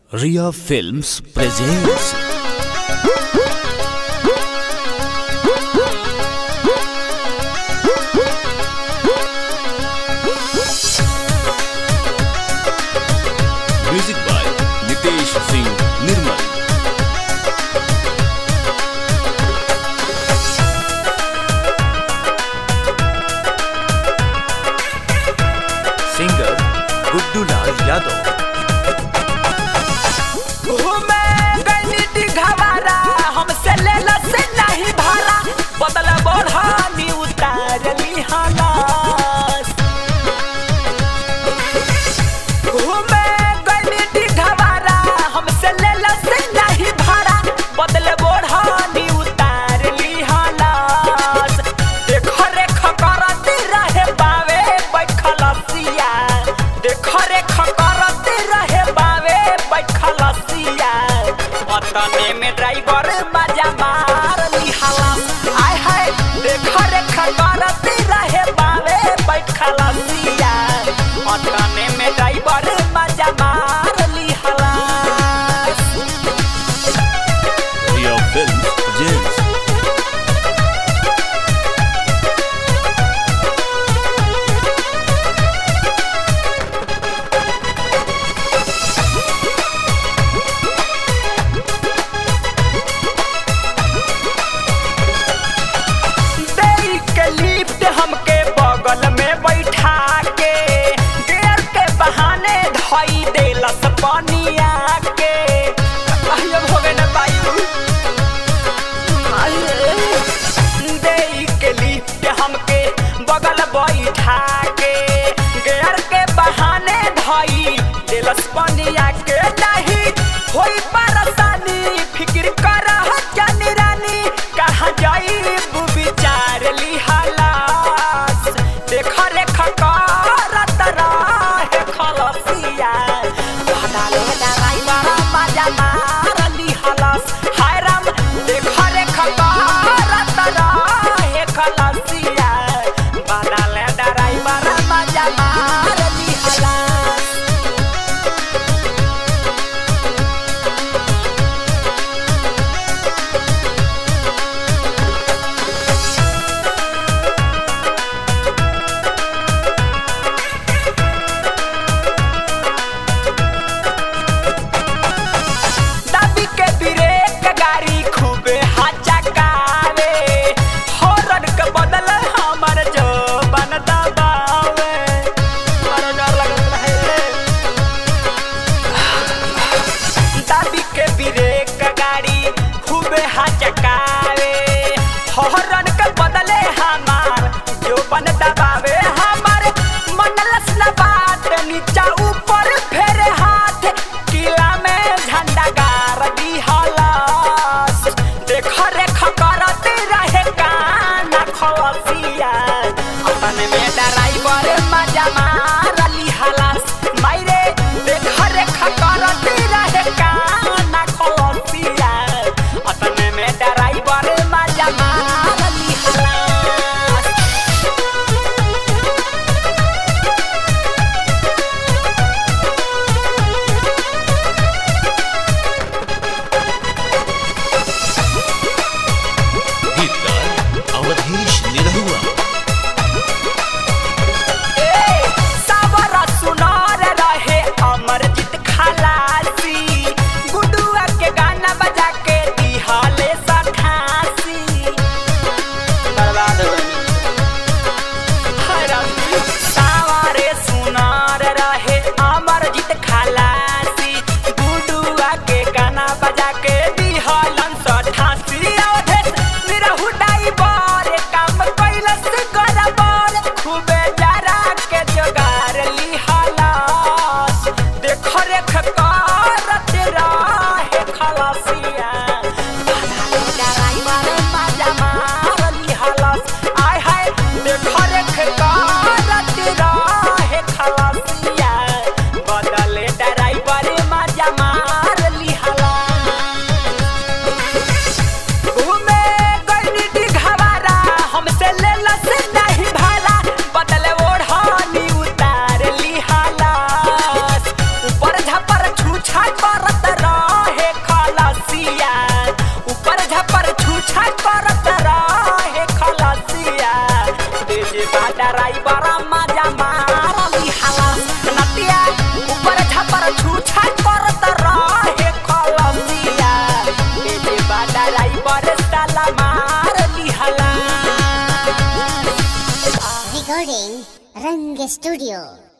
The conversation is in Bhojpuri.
Ria Films presents Music by Nitesh Singh Nirmal Singer Guddu Lal Yadav घूमे गइली दिघवारा हमसे लेला से नहीं भारा बदला बढ़ानी उतारली हलास घूमे गइली दिघवारा हमसे लेला से नहीं भारा बदले बढ़ानी उतारली हलास देख रेख करती रहे बावे बैठलसिया देख रेख करती रहे बावे बैठलसिया अतने में ड्राइवर मजा मार लिहाला आय हाय देख रेख करती रहे बावे बैठलसिया अतने में ड्राइवर मजा मार लिहाला Ria Films presents देई के लिफ्ट हमके बगल में बैठा के गेर के बहाने धई देलस पनिया के अहियो होवे न पायु देई के लिफ्ट हमके बगल बैठा के गेर के बहाने धई देलस पनिया के नहीं होई परेशानी फिक्र कर जानी रानी कहाँ जाई विचार लिहलास देख रेख करत रहे खलसिया बदले डराई बड़ा मजा मार लिहलास हाय राम देख रेख करत रहे खलसिया बदले डराई बड़ा मजा मार लिहलास दाबी के ब्रेक गाड़ी खूबे हचकावे हॉर्न के बदल हमर जो बन दबावे बड़ा डर लगत रहे दाबी के ब्रेक गाड़ी खूबे हचकावे हॉर्न के बदले हमार जो बन दबावे हमार मनलस न बात नीचा ऊपर फेर हाथ किला में झंडा गार दी हलास देख रेख करते रहे काना खलसिया अपने में ड्राइवर मजा मार ली हलास मायरे देख रेख करते रहे काना खलसिया अपने में डर रंग स्टूडियो